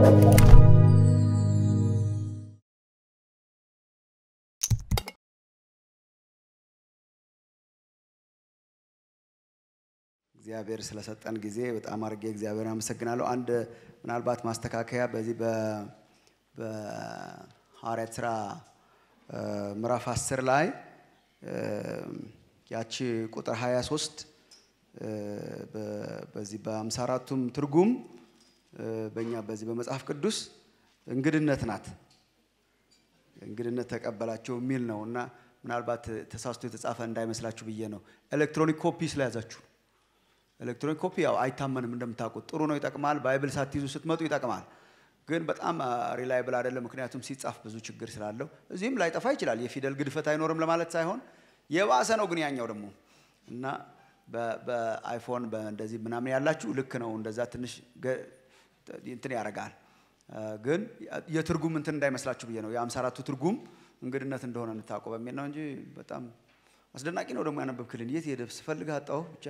እግዚአብሔር ስለሰጠን ጊዜ በጣም አድርጌ እግዚአብሔር አመሰግናለሁ። አንድ ምናልባት ማስተካከያ በዚህ በ- በሐዋርያት ስራ እ፣ ምዕራፍ 10 ላይ እ፣ ያቺ ቁጥር 23 እ፣ በ- በዚህ በአምሳ አራቱም ትርጉም እ፣ በእኛ በዚህ በመጽሐፍ ቅዱስ እንግድነት ናት። እንግድነት ተቀበላቸው የሚል ነው እና ምናልባት ተሳስቶ የተጻፈ እንዳይመስላችሁ ብዬ ነው። ኤሌክትሮኒክ ኮፒ ስለያዛችሁ ኤሌክትሮኒክ ኮፒ ያው አይታመንም እንደምታውቁት፣ ጥሩ ነው፣ ይጠቅማል። ባይብል ሳትይዙ ስትመጡ ይጠቅማል። ግን በጣም ሪላይብል አይደለም፣ ምክንያቱም ሲጻፍ ብዙ ችግር ስላለው እዚህም ላይጠፋ ይችላል። የፊደል ግድፈት አይኖርም ለማለት ሳይሆን የባሰ ነው ግን ያኛው ደግሞ እና በ- በአይፎን እንደዚህ ምናምን ያላችሁ ልክ ነው፣ እንደዛ ትንሽ ገ- እንትን ያደርጋል። ግን የትርጉም እንትን እንዳይመስላችሁ ብዬ ነው። የአምሳ አራቱ ትርጉም እንግድነት እንደሆነ እንታውቀው በሚል ነው እንጂ በጣም አስደናቂ ነው። ደግሞ ያነበብክልን የት ሄደ ስፈልግ አጣሁ ብቻ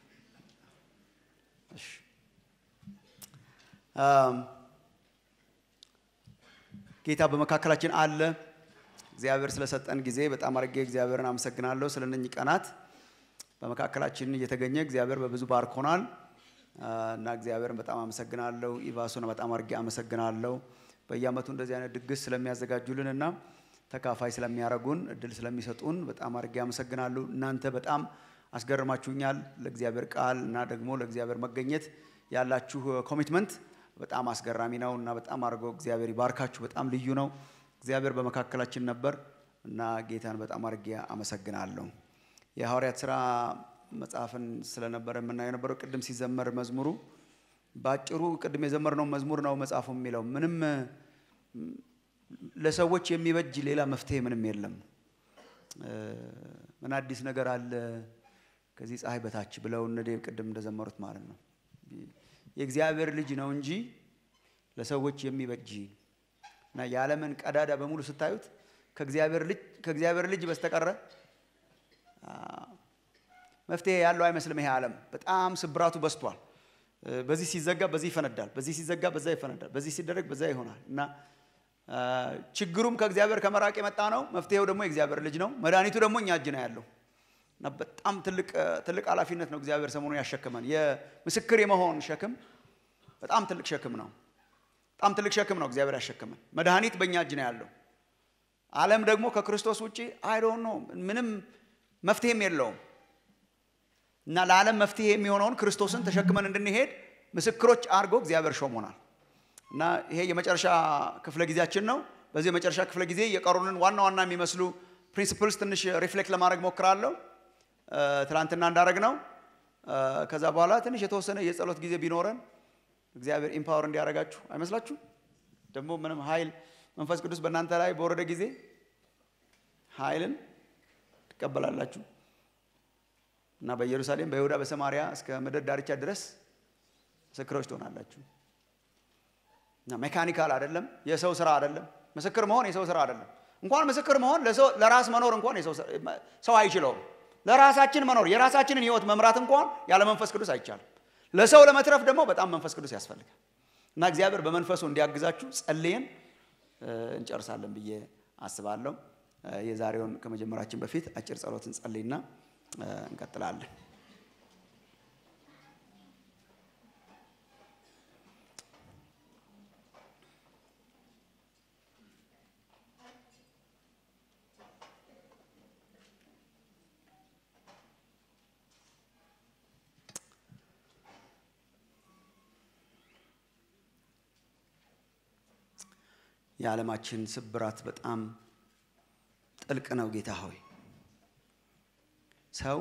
እሺ። አም፣ ጌታ በመካከላችን አለ። እግዚአብሔር ስለሰጠን ጊዜ በጣም አድርጌ እግዚአብሔርን አመሰግናለሁ። ስለ እነኚህ ቀናት በመካከላችን እየተገኘ እግዚአብሔር በብዙ ባርኮናል አ፣ እና እግዚአብሔርን በጣም አመሰግናለሁ። ኢቫሱን በጣም አድርጌ አመሰግናለሁ። በየዓመቱ እንደዚህ አይነት ድግስ ስለሚያዘጋጁልን እና ተካፋይ ስለሚያደርጉን እድል ስለሚሰጡን በጣም አድርጌ አመሰግናለሁ። እናንተ በጣም አስገርማችሁኛል። ለእግዚአብሔር ቃል እና ደግሞ ለእግዚአብሔር መገኘት ያላችሁ ኮሚትመንት በጣም አስገራሚ ነው እና በጣም አድርጎ እግዚአብሔር ይባርካችሁ። በጣም ልዩ ነው። እግዚአብሔር በመካከላችን ነበር እና ጌታን በጣም አድርጌ አመሰግናለሁ። የሐዋርያት ስራ መጽሐፍን ስለነበረ የምናየው የነበረው ቅድም ሲዘመር መዝሙሩ በአጭሩ ቅድም የዘመርነው መዝሙር ነው መጽሐፉ የሚለው ምንም ም፣ ለሰዎች የሚበጅ ሌላ መፍትሄ ምንም የለም። እ፣ ምን አዲስ ነገር አለ ከዚህ ፀሐይ በታች ብለው እነ ዴቭ ቅድም እንደዘመሩት ማለት ነው። የእግዚአብሔር ልጅ ነው እንጂ ለሰዎች የሚበጅ እና የዓለምን ቀዳዳ በሙሉ ስታዩት ከእግዚአብሔር ልጅ ከእግዚአብሔር ልጅ በስተቀረ አ፣ መፍትሄ ያለው አይመስልም። ይሄ ዓለም በጣም ስብራቱ በዝቷል። እ፣ በዚህ ሲዘጋ በዚህ ይፈነዳል፣ በዚህ ሲዘጋ በዛ ይፈነዳል፣ በዚህ ሲደረግ በዛ ይሆናል እና አ፣ ችግሩም ከእግዚአብሔር ከመራቅ የመጣ ነው። መፍትሄው ደግሞ የእግዚአብሔር ልጅ ነው። መድኃኒቱ ደግሞ እኛ እጅ ነው ያለው እና በጣም ትልቅ ትልቅ ኃላፊነት ነው እግዚአብሔር ሰሞኑን ያሸክመን። የምስክር የመሆን ሸክም በጣም ትልቅ ሸክም ነው። በጣም ትልቅ ሸክም ነው እግዚአብሔር ያሸክመን። መድኃኒት በእኛ እጅ ነው ያለው። ዓለም ደግሞ ከክርስቶስ ውጭ አይዶን ነው ምንም መፍትሄም የለውም እና ለዓለም መፍትሄ የሚሆነውን ክርስቶስን ተሸክመን እንድንሄድ ምስክሮች አድርጎ እግዚአብሔር ሾሞናል እና ይሄ የመጨረሻ ክፍለ ጊዜያችን ነው። በዚህ የመጨረሻ ክፍለ ጊዜ የቀሩንን ዋና ዋና የሚመስሉ ፕሪንሲፕልስ ትንሽ ሪፍሌክት ለማድረግ ሞክራለሁ። እ፣ ትናንትና እንዳደረግ ነው። እ፣ ከዛ በኋላ ትንሽ የተወሰነ የጸሎት ጊዜ ቢኖረን እግዚአብሔር ኢምፓወር እንዲያደርጋችሁ አይመስላችሁ? ደግሞ ምንም ኃይል መንፈስ ቅዱስ በእናንተ ላይ በወረደ ጊዜ ኃይልን ትቀበላላችሁ እና በኢየሩሳሌም በይሁዳ በሰማሪያ እስከ ምድር ዳርቻ ድረስ ምስክሮች ትሆናላችሁ። እና ሜካኒካል አይደለም፣ የሰው ስራ አይደለም። ምስክር መሆን የሰው ስራ አይደለም። እንኳን ምስክር መሆን ለሰው- ለራስ መኖር እንኳን የሰው ስራ- ሰው አይችለውም። ለራሳችን መኖር የራሳችንን ህይወት መምራት እንኳን ያለ መንፈስ ቅዱስ አይቻልም። ለሰው ለመትረፍ ደግሞ በጣም መንፈስ ቅዱስ ያስፈልጋል። እና እግዚአብሔር በመንፈሱ እንዲያግዛችሁ ጸልየን እ፣ እንጨርሳለን ብዬ አስባለሁ። እ፣ የዛሬውን ከመጀመራችን በፊት አጭር ጸሎት እንጸልይና እ፣ እንቀጥላለን። የዓለማችን ስብራት በጣም ጥልቅ ነው። ጌታ ሆይ ሰው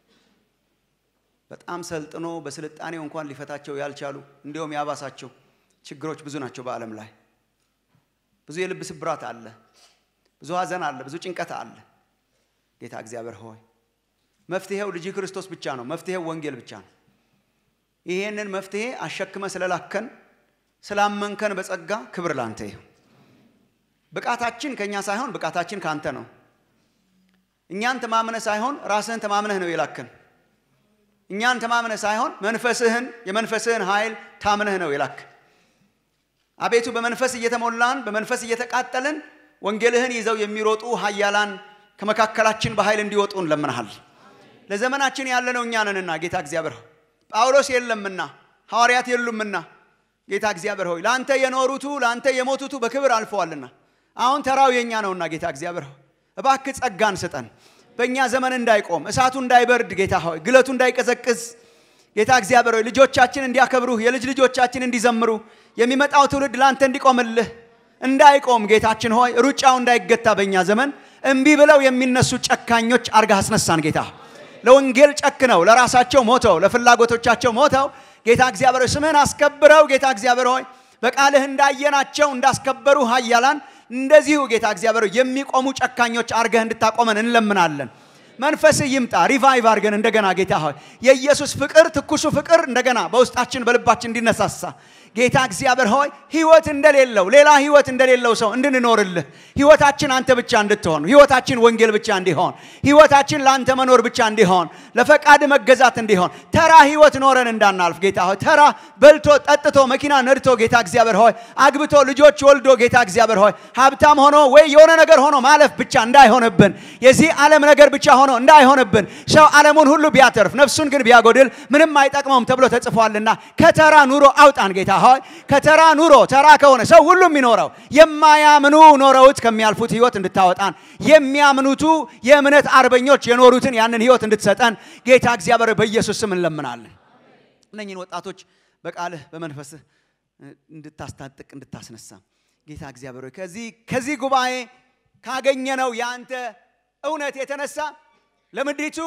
በጣም ሰልጥኖ በስልጣኔው እንኳን ሊፈታቸው ያልቻሉ እንዲሁም ያባሳቸው ችግሮች ብዙ ናቸው በዓለም ላይ። ብዙ የልብ ስብራት አለ፣ ብዙ ሐዘን አለ፣ ብዙ ጭንቀት አለ። ጌታ እግዚአብሔር ሆይ መፍትሄው ልጅ ክርስቶስ ብቻ ነው። መፍትሄው ወንጌል ብቻ ነው። ይሄንን መፍትሄ አሸክመ ስለላከን ስላመንከን በጸጋ ክብር ላንተ ይሁን። ብቃታችን ከእኛ ሳይሆን ብቃታችን ከአንተ ነው። እኛን ተማምነህ ሳይሆን ራስህን ተማምነህ ነው የላከን። እኛን ተማምነህ ሳይሆን መንፈስህን የመንፈስህን ኃይል ታምነህ ነው የላክ። አቤቱ በመንፈስ እየተሞላን በመንፈስ እየተቃጠልን ወንጌልህን ይዘው የሚሮጡ ኃያላን ከመካከላችን በኃይል እንዲወጡ እንለምንሃል። ለዘመናችን ያለነው እኛ ነንና ጌታ እግዚአብሔር ሆይ ጳውሎስ የለምና ሐዋርያት የሉምና ጌታ እግዚአብሔር ሆይ ለአንተ የኖሩቱ ለአንተ የሞቱቱ በክብር አልፈዋልና አሁን ተራው የኛ ነውና ጌታ እግዚአብሔር ሆይ እባክህ ጸጋን ስጠን። በእኛ ዘመን እንዳይቆም እሳቱ እንዳይበርድ ጌታ ሆይ ግለቱ እንዳይቀዘቅዝ ጌታ እግዚአብሔር ሆይ ልጆቻችን እንዲያከብሩህ የልጅ ልጆቻችን እንዲዘምሩ የሚመጣው ትውልድ ለአንተ እንዲቆምልህ እንዳይቆም ጌታችን ሆይ ሩጫው እንዳይገታ በእኛ ዘመን እምቢ ብለው የሚነሱ ጨካኞች አርጋ አስነሳን ጌታ ለወንጌል ጨክነው ለራሳቸው ሞተው ለፍላጎቶቻቸው ሞተው ጌታ እግዚአብሔር ሆይ ስምህን አስከብረው ጌታ እግዚአብሔር ሆይ በቃልህ እንዳየናቸው እንዳስከበሩ ኃያላን እንደዚሁ ጌታ እግዚአብሔር ሆይ የሚቆሙ ጨካኞች አርገህ እንድታቆመን እንለምናለን። መንፈስህ ይምጣ ሪቫይቭ አድርገን እንደገና ጌታ ሆይ የኢየሱስ ፍቅር ትኩሱ ፍቅር እንደገና በውስጣችን በልባችን እንዲነሳሳ ጌታ እግዚአብሔር ሆይ ህይወት እንደሌለው ሌላ ህይወት እንደሌለው ሰው እንድንኖርልህ ህይወታችን አንተ ብቻ እንድትሆን ህይወታችን ወንጌል ብቻ እንዲሆን ህይወታችን ለአንተ መኖር ብቻ እንዲሆን ለፈቃድ መገዛት እንዲሆን ተራ ህይወት ኖረን እንዳናልፍ ጌታ ሆይ ተራ በልቶ ጠጥቶ መኪና ነድቶ ጌታ እግዚአብሔር ሆይ አግብቶ ልጆች ወልዶ ጌታ እግዚአብሔር ሆይ ሀብታም ሆኖ ወይ የሆነ ነገር ሆኖ ማለፍ ብቻ እንዳይሆንብን የዚህ ዓለም ነገር ብቻ ሆኖ እንዳይሆንብን ሰው ዓለሙን ሁሉ ቢያተርፍ ነፍሱን ግን ቢያጎድል ምንም አይጠቅመውም ተብሎ ተጽፏልና ከተራ ኑሮ አውጣን ጌታ ሆይ ከተራ ኑሮ ተራ ከሆነ ሰው ሁሉ የሚኖረው የማያምኑ ኖረውት ከሚያልፉት ህይወት እንድታወጣን የሚያምኑቱ የእምነት አርበኞች የኖሩትን ያንን ህይወት እንድትሰጠን ጌታ እግዚአብሔር በኢየሱስ ስም እንለምናለን። እነኝህን ወጣቶች በቃልህ በመንፈስህ እንድታስታጥቅ እንድታስነሳ ጌታ እግዚአብሔር ሆይ ከዚህ ከዚህ ጉባኤ ካገኘነው የአንተ እውነት የተነሳ ለምድሪቱ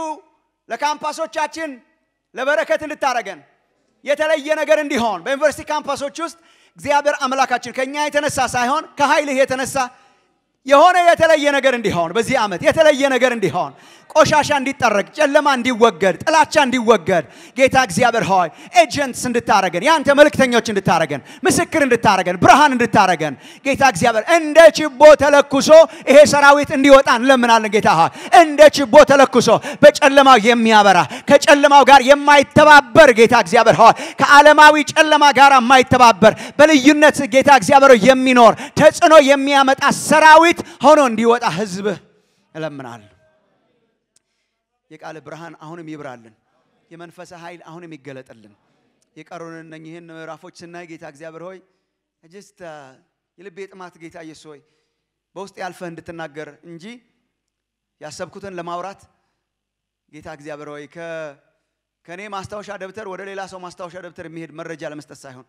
ለካምፓሶቻችን ለበረከት እንድታረገን የተለየ ነገር እንዲሆን በዩኒቨርሲቲ ካምፓሶች ውስጥ እግዚአብሔር አምላካችን ከእኛ የተነሳ ሳይሆን ከኃይልህ የተነሳ የሆነ የተለየ ነገር እንዲሆን በዚህ ዓመት የተለየ ነገር እንዲሆን ቆሻሻ እንዲጠረግ፣ ጨለማ እንዲወገድ፣ ጥላቻ እንዲወገድ ጌታ እግዚአብሔር ሆይ ኤጀንትስ እንድታረገን፣ የአንተ መልእክተኞች እንድታረገን፣ ምስክር እንድታረገን፣ ብርሃን እንድታረገን ጌታ እግዚአብሔር እንደ ችቦ ተለኩሶ ይሄ ሰራዊት እንዲወጣ እንለምናለን። ጌታ ሆይ እንደ ችቦ ተለኩሶ በጨለማው የሚያበራ ከጨለማው ጋር የማይተባበር ጌታ እግዚአብሔር ሆይ ከዓለማዊ ጨለማ ጋር የማይተባበር በልዩነት ጌታ እግዚአብሔር የሚኖር ተጽዕኖ የሚያመጣ ሰራዊት ሆኖ እንዲወጣ ህዝብህ እለምናለሁ። የቃል ብርሃን አሁንም ይብራልን። የመንፈስ ኃይል አሁንም ይገለጥልን። የቀሩን እነኝህን ምዕራፎች ስናይ ጌታ እግዚአብሔር ሆይ ጅስት የልቤ ጥማት ጌታ ኢየሱስ ሆይ በውስጥ ያልፈህ እንድትናገር እንጂ ያሰብኩትን ለማውራት ጌታ እግዚአብሔር ሆይ ከእኔ ማስታወሻ ደብተር ወደ ሌላ ሰው ማስታወሻ ደብተር የሚሄድ መረጃ ለመስጠት ሳይሆን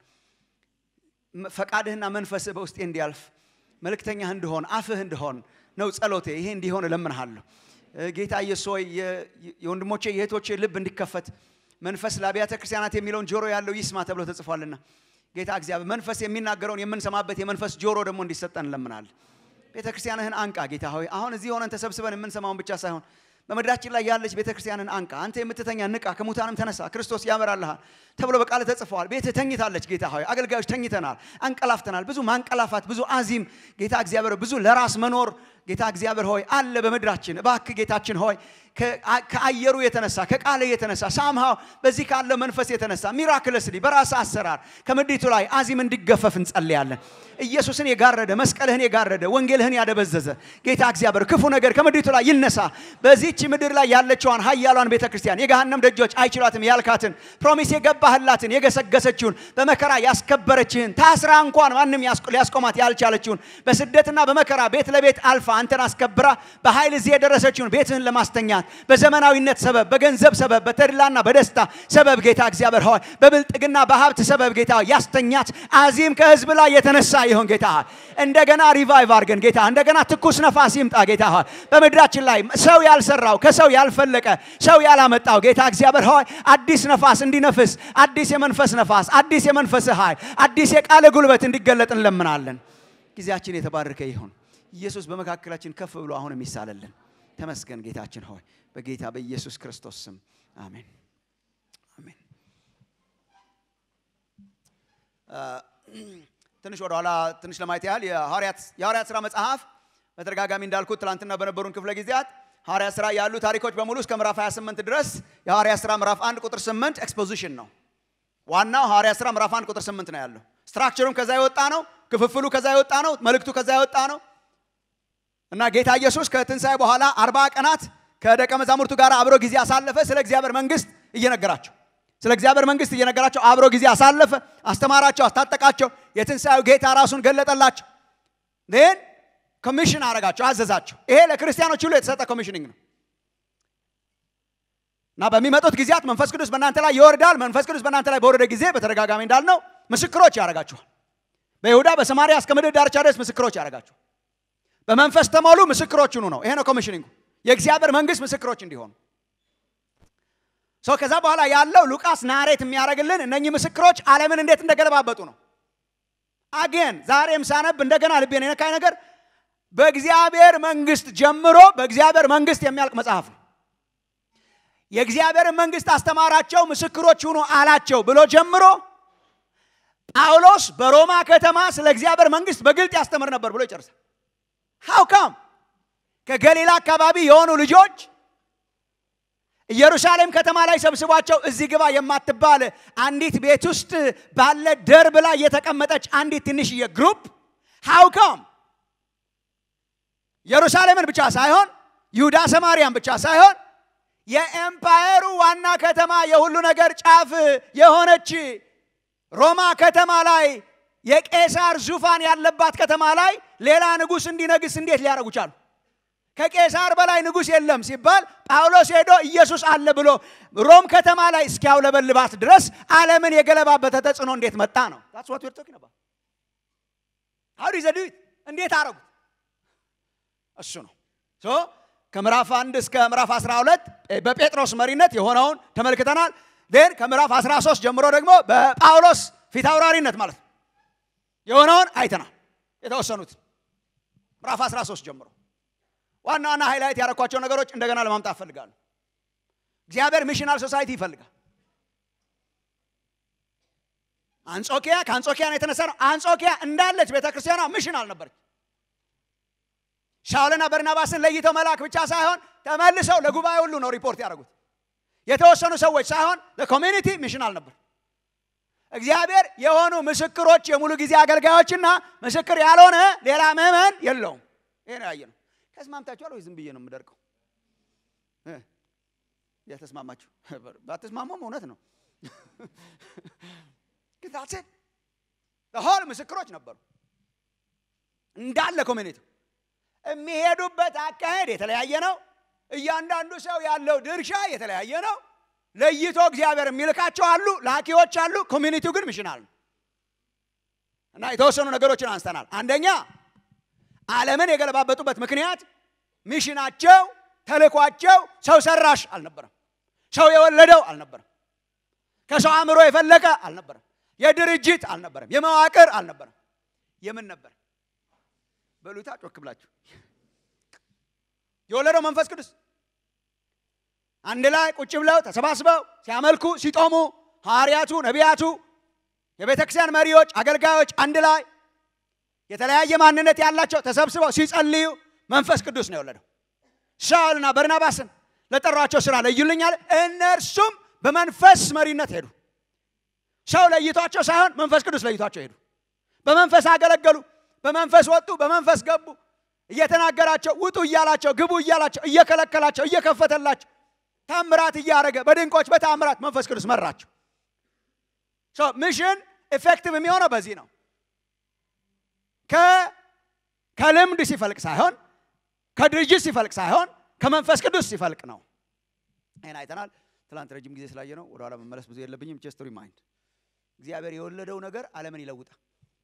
ፈቃድህና መንፈስህ በውስጤ እንዲያልፍ መልእክተኛህ እንድሆን አፍህ እንድሆን ነው ጸሎቴ። ይሄ እንዲሆን እለምንሃለሁ። ጌታ ኢየሱስ ሆይ የወንድሞቼ የእህቶቼ ልብ እንዲከፈት መንፈስ ለአብያተ ክርስቲያናት የሚለውን ጆሮ ያለው ይስማ ተብሎ ተጽፏልና ጌታ እግዚአብሔር መንፈስ የሚናገረውን የምንሰማበት የመንፈስ ጆሮ ደግሞ እንዲሰጠን እንለምናለን። ቤተ ክርስቲያንህን አንቃ ጌታ ሆይ አሁን እዚህ ሆነን ተሰብስበን የምንሰማውን ብቻ ሳይሆን በምድራችን ላይ ያለች ቤተ ክርስቲያንን አንቃ። አንተ የምትተኛ ንቃ፣ ከሙታንም ተነሳ፣ ክርስቶስ ያበራልሃል ተብሎ በቃል ተጽፈዋል። ቤትህ ተኝታለች ጌታ ሆይ አገልጋዮች ተኝተናል፣ አንቀላፍተናል። ብዙ ማንቀላፋት፣ ብዙ አዚም ጌታ እግዚአብሔር ብዙ ለራስ መኖር ጌታ እግዚአብሔር ሆይ አለ በምድራችን። እባክህ ጌታችን ሆይ ከአየሩ የተነሳ ከቃለ የተነሳ ሳምሃው በዚህ ካለ መንፈስ የተነሳ ሚራክለስሊ በራስ አሰራር ከምድሪቱ ላይ አዚም እንዲገፈፍ እንጸልያለን። ኢየሱስን የጋረደ መስቀልህን የጋረደ ወንጌልህን ያደበዘዘ ጌታ እግዚአብሔር ክፉ ነገር ከምድሪቱ ላይ ይነሳ። በዚህች ምድር ላይ ያለችዋን ኃያሏን ቤተ ክርስቲያን የገሃነም ደጆች አይችሏትም ያልካትን ፕሮሚስ የገባህላትን የገሰገሰችውን በመከራ ያስከበረችህን ታስራ እንኳን ማንም ሊያስቆማት ያልቻለችውን በስደትና በመከራ ቤት ለቤት አልፋ አንተን አስከብራ በኃይል እዚህ የደረሰችውን ቤትህን ለማስተኛት በዘመናዊነት ሰበብ በገንዘብ ሰበብ በተድላና በደስታ ሰበብ ጌታ እግዚአብሔር ሆይ በብልጥግና በሀብት ሰበብ ጌታ ያስተኛት አዚም ከህዝብ ላይ የተነሳ ይሁን ጌታ እንደገና ሪቫይቭ አድርገን ጌታ እንደገና ትኩስ ነፋስ ይምጣ ጌታ ሆይ በምድራችን ላይ ሰው ያልሰራው ከሰው ያልፈለቀ ሰው ያላመጣው ጌታ እግዚአብሔር ሆይ አዲስ ነፋስ እንዲነፍስ አዲስ የመንፈስ ነፋስ አዲስ የመንፈስ ኃይል አዲስ የቃለ ጉልበት እንዲገለጥ እንለምናለን። ጊዜያችን የተባረከ ይሁን። ኢየሱስ በመካከላችን ከፍ ብሎ አሁንም ይሳለልን። ተመስገን ጌታችን ሆይ በጌታ በኢየሱስ ክርስቶስ ስም አሜን አሜን። ትንሽ ወደኋላ ትንሽ ለማየት ያህል የሐዋርያት ሥራ መጽሐፍ በተደጋጋሚ እንዳልኩት ትላንትና በነበሩን ክፍለ ጊዜያት ሐዋርያት ሥራ ያሉ ታሪኮች በሙሉ እስከ ምዕራፍ 28 ድረስ የሐዋርያት ሥራ ምዕራፍ 1 ቁጥር 8 ኤክስፖዚሽን ነው። ዋናው ሐዋርያት ሥራ ምዕራፍ 1 ቁጥር 8 ነው ያለው። ስትራክቸሩም ከዛ የወጣ ነው። ክፍፍሉ ከዛ የወጣ ነው። መልእክቱ ከዛ የወጣ ነው እና ጌታ ኢየሱስ ከትንሣኤ በኋላ አርባ ቀናት ከደቀ መዛሙርቱ ጋር አብሮ ጊዜ አሳለፈ። ስለ እግዚአብሔር መንግስት እየነገራቸው ስለ እግዚአብሔር መንግስት እየነገራቸው አብሮ ጊዜ አሳለፈ። አስተማራቸው፣ አስታጠቃቸው። የትንሣኤው ጌታ ራሱን ገለጠላቸው። ን ኮሚሽን አረጋቸው፣ አዘዛቸው። ይሄ ለክርስቲያኖች ሁሉ የተሰጠ ኮሚሽኒንግ ነው እና በሚመጡት ጊዜያት መንፈስ ቅዱስ በእናንተ ላይ ይወርዳል። መንፈስ ቅዱስ በእናንተ ላይ በወረደ ጊዜ በተደጋጋሚ እንዳልነው ምስክሮች ያደርጋችኋል። በይሁዳ በሰማሪያ እስከ ምድር ዳርቻ ድረስ ምስክሮች ያደርጋችኋል። በመንፈስ ተሞሉ፣ ምስክሮች ሁኑ ነው። ይሄ ነው ኮሚሽኒንጉ፣ የእግዚአብሔር መንግስት ምስክሮች እንዲሆኑ ሰው። ከዛ በኋላ ያለው ሉቃስ ናሬት የሚያደርግልን እነኚህ ምስክሮች ዓለምን እንዴት እንደገለባበጡ ነው። አጌን ዛሬም ሳነብ እንደገና ልቤን የነካኝ ነገር በእግዚአብሔር መንግስት ጀምሮ በእግዚአብሔር መንግስት የሚያልቅ መጽሐፍ ነው። የእግዚአብሔርን መንግስት አስተማራቸው፣ ምስክሮች ሁኑ አላቸው ብሎ ጀምሮ ጳውሎስ በሮማ ከተማ ስለ እግዚአብሔር መንግስት በግልጥ ያስተምር ነበር ብሎ ይጨርሳል። ሃው ካም ከገሊላ አካባቢ የሆኑ ልጆች ኢየሩሳሌም ከተማ ላይ ሰብስቧቸው እዚህ ግባ የማትባል አንዲት ቤት ውስጥ ባለ ደርብ ላይ የተቀመጠች አንዲት ትንሽዬ ግሩፕ ሃው ካም ኢየሩሳሌምን ብቻ ሳይሆን ይሁዳ ሰማርያን ብቻ ሳይሆን የኤምፓየሩ ዋና ከተማ የሁሉ ነገር ጫፍ የሆነች ሮማ ከተማ ላይ የቄሳር ዙፋን ያለባት ከተማ ላይ ሌላ ንጉሥ እንዲነግስ እንዴት ሊያደርጉ ቻሉ? ከቄሳር በላይ ንጉሥ የለም ሲባል ጳውሎስ ሄዶ ኢየሱስ አለ ብሎ ሮም ከተማ ላይ እስኪያውለበልባት ድረስ ዓለምን የገለባበተ ተጽዕኖ እንዴት መጣ ነው። እንዴት አረጉት? እሱ ነው ከምዕራፍ አንድ እስከ ምዕራፍ 12 በጴጥሮስ መሪነት የሆነውን ተመልክተናል። ን ከምዕራፍ 13 ጀምሮ ደግሞ በጳውሎስ ፊት አውራሪነት ማለት ነው የሆነውን አይተናል። የተወሰኑት ምዕራፍ 13 ጀምሮ ዋና ዋና ሃይላይት ያደረኳቸው ነገሮች እንደገና ለማምጣት ፈልጋለሁ። እግዚአብሔር ሚሽናል ሶሳይቲ ይፈልጋል። አንጾኪያ ከአንጾኪያ ነው የተነሳ ነው። አንጾኪያ እንዳለች ቤተ ክርስቲያኗ ሚሽን አልነበረች። ሻውልና በርናባስን ለይተው መላክ ብቻ ሳይሆን ተመልሰው ለጉባኤ ሁሉ ነው ሪፖርት ያደረጉት። የተወሰኑ ሰዎች ሳይሆን ለኮሚኒቲ ሚሽናል ነበር። እግዚአብሔር የሆኑ ምስክሮች የሙሉ ጊዜ አገልጋዮችና ምስክር ያልሆነ ሌላ ምዕመን የለውም። ይሄ ነው ያየነው። ተስማምታችኋል ወይ? ዝም ብዬ ነው የምደርቀው። የተስማማችሁ ባትስማሙም እውነት ነው። ግታችን ሆል ምስክሮች ነበሩ እንዳለ ኮሚኒቲ የሚሄዱበት አካሄድ የተለያየ ነው። እያንዳንዱ ሰው ያለው ድርሻ የተለያየ ነው። ለይቶ እግዚአብሔር የሚልካቸው አሉ፣ ላኪዎች አሉ። ኮሚኒቲው ግን ሚሽናል ነው እና የተወሰኑ ነገሮችን አንስተናል። አንደኛ ዓለምን የገለባበጡበት ምክንያት ሚሽናቸው፣ ተልኳቸው ሰው ሰራሽ አልነበረም። ሰው የወለደው አልነበረም። ከሰው አእምሮ የፈለቀ አልነበረም። የድርጅት አልነበረም። የመዋቅር አልነበረም። የምን ነበር? በሉታ ጮክ ብላችሁ የወለደው መንፈስ ቅዱስ አንድ ላይ ቁጭ ብለው ተሰባስበው ሲያመልኩ ሲጦሙ ሐዋርያቱ፣ ነቢያቱ፣ የቤተ ክርስቲያን መሪዎች፣ አገልጋዮች አንድ ላይ የተለያየ ማንነት ያላቸው ተሰብስበው ሲጸልዩ መንፈስ ቅዱስ ነው የወለደው። ሳውልና በርናባስን ለጠሯቸው ስራ ለዩልኝ አለ። እነርሱም በመንፈስ መሪነት ሄዱ። ሰው ለይቷቸው ሳይሆን መንፈስ ቅዱስ ለይቷቸው ሄዱ። በመንፈስ አገለገሉ። በመንፈስ ወጡ፣ በመንፈስ ገቡ። እየተናገራቸው ውጡ እያላቸው ግቡ እያላቸው እየከለከላቸው እየከፈተላቸው ታምራት እያደረገ በድንቆች በታምራት መንፈስ ቅዱስ መራቸው። ሚሽን ኤፌክቲቭ የሚሆነው በዚህ ነው። ከልምድ ሲፈልቅ ሳይሆን ከድርጅት ሲፈልቅ ሳይሆን ከመንፈስ ቅዱስ ሲፈልቅ ነው። ይህን አይተናል። ትላንት ረጅም ጊዜ ስላየ ነው ወደኋላ መመለስ ብዙ የለብኝም። ጀስት ሪማይንድ እግዚአብሔር የወለደው ነገር ዓለምን ይለውጣል።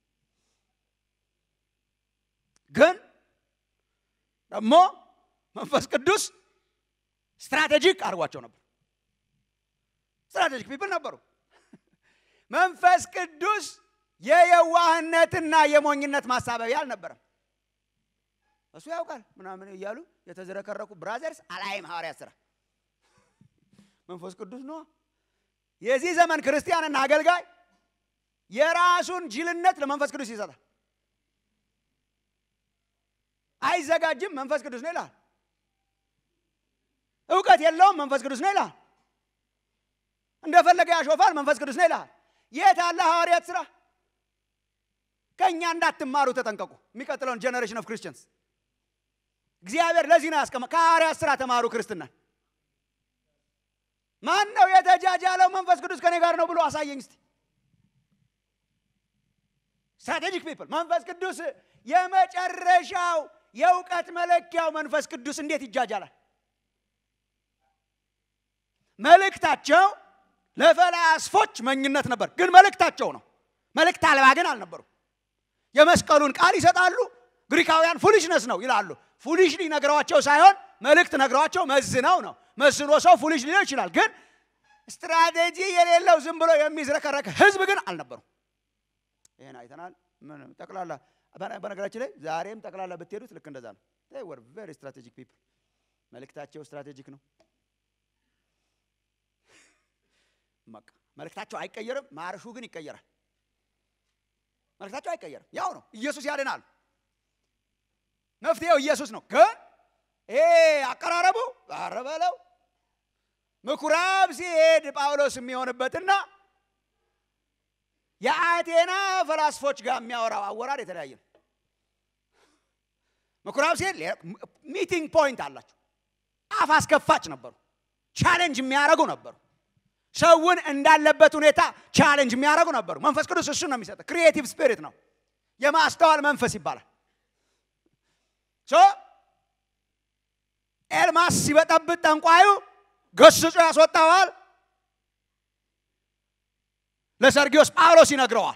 ግን ደግሞ መንፈስ ቅዱስ ስትራቴጂክ አድርጓቸው ነበር። ስትራቴጂክ ፒፕል ነበሩ። መንፈስ ቅዱስ የየዋህነትና የሞኝነት ማሳበቢያ አልነበረም። እሱ ያውቃል ምናምን እያሉ የተዝረከረኩ ብራዘርስ አላይም ሐዋርያት ስራ መንፈስ ቅዱስ ነው። የዚህ ዘመን ክርስቲያንና አገልጋይ የራሱን ጅልነት ለመንፈስ ቅዱስ ይሰጣል። አይዘጋጅም፣ መንፈስ ቅዱስ ነው ይላል። እውቀት የለውም፣ መንፈስ ቅዱስ ነው ይላል። እንደፈለገ ያሾፋል፣ መንፈስ ቅዱስ ነው ይላል። የት አለ ሐዋርያት ስራ? ከእኛ እንዳትማሩ ተጠንቀቁ። የሚቀጥለውን ጀኔሬሽን ኦፍ ክርስቲያንስ እግዚአብሔር ለዚህ ነው ያስቀመ ከሐዋርያት ሥራ ተማሩ ክርስትናን። ማን ነው የተጃጃለው መንፈስ ቅዱስ ከኔ ጋር ነው ብሎ አሳየኝ እስቲ። ስትራቴጂክ ፒፕል መንፈስ ቅዱስ የመጨረሻው የእውቀት መለኪያው መንፈስ ቅዱስ እንዴት ይጃጃላል? መልእክታቸው ለፈላስፎች መኝነት ነበር፣ ግን መልእክታቸው ነው። መልእክት አልባ ግን አልነበሩ። የመስቀሉን ቃል ይሰጣሉ። ግሪካውያን ፉሊሽነስ ነው ይላሉ። ፉሊሽ ነግረዋቸው ሳይሆን መልእክት ነግረዋቸው መዝነው ነው። መዝኖ ሰው ፉሊሽ ሊለው ይችላል፣ ግን ስትራቴጂ የሌለው ዝም ብሎ የሚዝረከረክ ህዝብ ግን አልነበሩም። ይህን አይተናል። ምን ጠቅላላ በነገራችን ላይ ዛሬም ጠቅላላ ብትሄዱት ልክ እንደዛ ነው። ወር ቬሪ ስትራቴጂክ ፒፕል መልእክታቸው ስትራቴጂክ ነው። በቃ መልእክታቸው አይቀየርም፣ ማርሹ ግን ይቀየራል። መልእክታቸው አይቀየርም፣ ያው ነው። ኢየሱስ ያድናል። መፍትሄው ኢየሱስ ነው። ግን ይሄ አቀራረቡ አረበለው ምኩራብ ሲሄድ ጳውሎስ የሚሆንበትና የአቴና ፈላስፎች ጋር የሚያወራው አወራር የተለያየ ነው። ምኩራብ ሲሄድ ሚቲንግ ፖይንት አላቸው። አፍ አስከፋች ነበሩ። ቻሌንጅ የሚያደርጉ ነበሩ። ሰውን እንዳለበት ሁኔታ ቻሌንጅ የሚያደርጉ ነበሩ። መንፈስ ቅዱስ እሱን ነው የሚሰጠው። ክሪኤቲቭ ስፒሪት ነው። የማስተዋል መንፈስ ይባላል። ሶ ኤልማስ ሲበጠብጥ ጠንቋዩ ገስጾ ያስወጣዋል። ለሰርጊዮስ ጳውሎስ ይነግረዋል።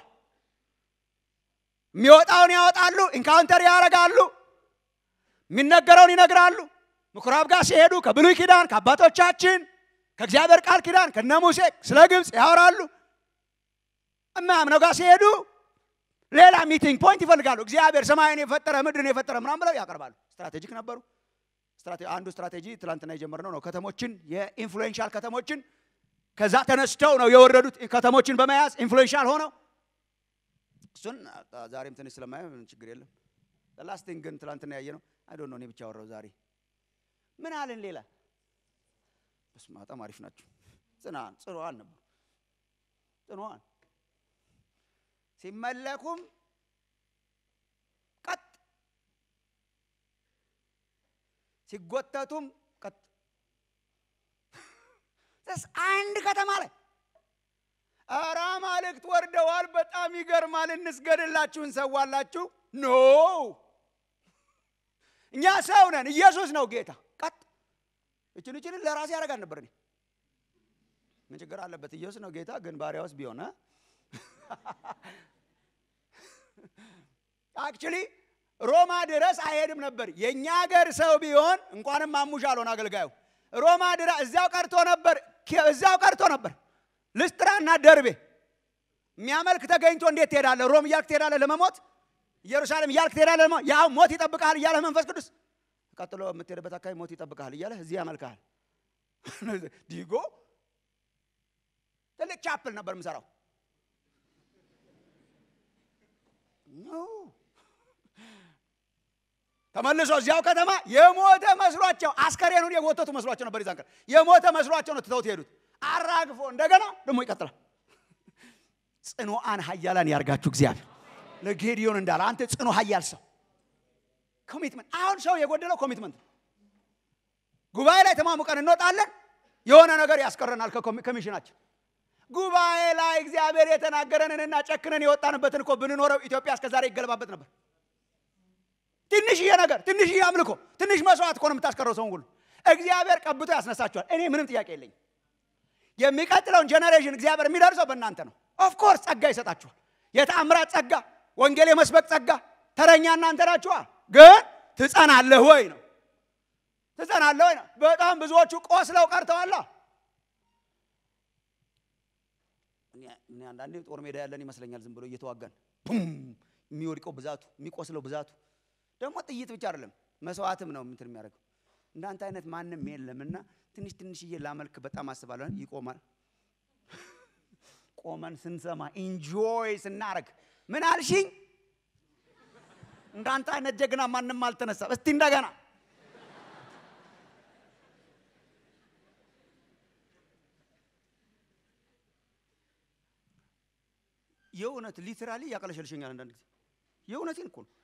የሚወጣውን ያወጣሉ፣ ኢንካውንተር ያደርጋሉ፣ የሚነገረውን ይነግራሉ። ምኩራብ ጋር ሲሄዱ ከብሉይ ኪዳን ከአባቶቻችን ከእግዚአብሔር ቃል ኪዳን ከነ ሙሴ ስለ ግብፅ ያወራሉ። እማያምነው ጋር ሲሄዱ ሌላ ሚቲንግ ፖይንት ይፈልጋሉ። እግዚአብሔር ሰማይን የፈጠረ ምድርን የፈጠረ ምናምን ብለው ያቀርባሉ። ስትራቴጂክ ነበሩ። አንዱ ስትራቴጂ ትላንትና የጀመርነው ነው። ከተሞችን የኢንፍሉዌንሻል ከተሞችን ከዛ ተነስተው ነው የወረዱት ከተሞችን በመያዝ ኢንፍሉዌንሻል ሆነው እሱን ዛሬም ትንሽ ስለማየው ችግር የለም። ላስቲንግ ግን ትላንትና ያየ ነው። አይ ዶንት ኖ እኔ ብቻ ወራው ዛሬ ምን አለን ሌላ በስመ በጣም አሪፍ ናቸው። ጽናን ጽኑዋን ነበሩ። ጽኑዋን ሲመለኩም ቀጥ ሲጎተቱም ቀጥ አንድ ከተማ ላይ ኧረ አማልክት ወርደዋል፣ በጣም ይገርማል፣ እንስገድላችሁ፣ እንሰዋላችሁ። ኖ እኛ ሰው ነን፣ ኢየሱስ ነው ጌታ። ቀጥ እችን እችን ለራሴ ያደርጋል ነበር እኔ ምን ችግር አለበት? ኢየሱስ ነው ጌታ። ግን ባሪያውስ ቢሆን አክቹሊ ሮማ ድረስ አይሄድም ነበር። የእኛ ሀገር ሰው ቢሆን እንኳንም ማሙሽ አልሆን አገልጋዩ ሮማ ድረስ እዚያው ቀርቶ ነበር፣ እዚያው ቀርቶ ነበር። ልስጥራና ደርቤ የሚያመልክ ተገኝቶ እንዴት ትሄዳለህ? ሮም እያልክ ትሄዳለህ ለመሞት፣ ኢየሩሳሌም እያልክ ትሄዳለህ ለመሞት። ያው ሞት ይጠብቃል እያለህ መንፈስ ቅዱስ ቀጥሎ የምትሄድበት አካባቢ ሞት ይጠብቃል እያለህ እዚህ ያመልክሃል። ዲጎ ትልቅ ቻፕል ነበር የምሰራው። ተመልሶ እዚያው ከተማ የሞተ መስሏቸው አስከሬኑን የጎተቱ መስሏቸው ነበር። ይዛን ቀን የሞተ መስሏቸው ነው ትተውት ሄዱት። አራግፎ እንደገና ደግሞ ይቀጥላል። ጽኑዓን ኃያላን ያርጋችሁ እግዚአብሔር ለጌዲዮን እንዳለ አንተ ጽኑ ኃያል ሰው ኮሚትመንት። አሁን ሰው የጎደለው ኮሚትመንት ነው። ጉባኤ ላይ ተማሙቀን እንወጣለን፣ የሆነ ነገር ያስቀረናል ከሚሽናችን። ጉባኤ ላይ እግዚአብሔር የተናገረንንና ጨክነን የወጣንበትን እኮ ብንኖረው ኢትዮጵያ እስከዛሬ ይገለባበት ነበር። ትንሽዬ ነገር፣ ትንሽዬ አምልኮ፣ ትንሽ መስዋዕት እኮ ነው የምታስቀረው ሰውን ሁሉ። እግዚአብሔር ቀብቶ ያስነሳቸዋል። እኔ ምንም ጥያቄ የለኝም። የሚቀጥለውን ጀኔሬሽን እግዚአብሔር የሚደርሰው በእናንተ ነው። ኦፍኮርስ ጸጋ ይሰጣችኋል። የተአምራት ጸጋ፣ ወንጌል የመስበክ ጸጋ፣ ተረኛ እናንተ ናችኋል። ግን ትጸናለህ ወይ ነው ትጸናለህ ወይ ነው። በጣም ብዙዎቹ ቆስለው ቀርተዋላ። እኔ አንዳንዴ ጦር ሜዳ ያለን ይመስለኛል። ዝም ብሎ እየተዋጋን የሚወድቀው ብዛቱ፣ የሚቆስለው ብዛቱ ደግሞ ጥይት ብቻ አይደለም መስዋዕትም ነው እንትን የሚያደርገው። እንዳንተ አይነት ማንም የለምና ትንሽ ትንሽዬ ላመልክ በጣም አስባለሁ። ይቆማል። ቆመን ስንሰማ ኢንጆይ ስናረግ ምን አልሽኝ? እንዳንተ አይነት ጀግና ማንም አልተነሳም። እስቲ እንደገና የእውነት ሊትራሊ ያቀለሸልሸኛል አንዳንድ ጊዜ የእውነቴን እኮ ነው።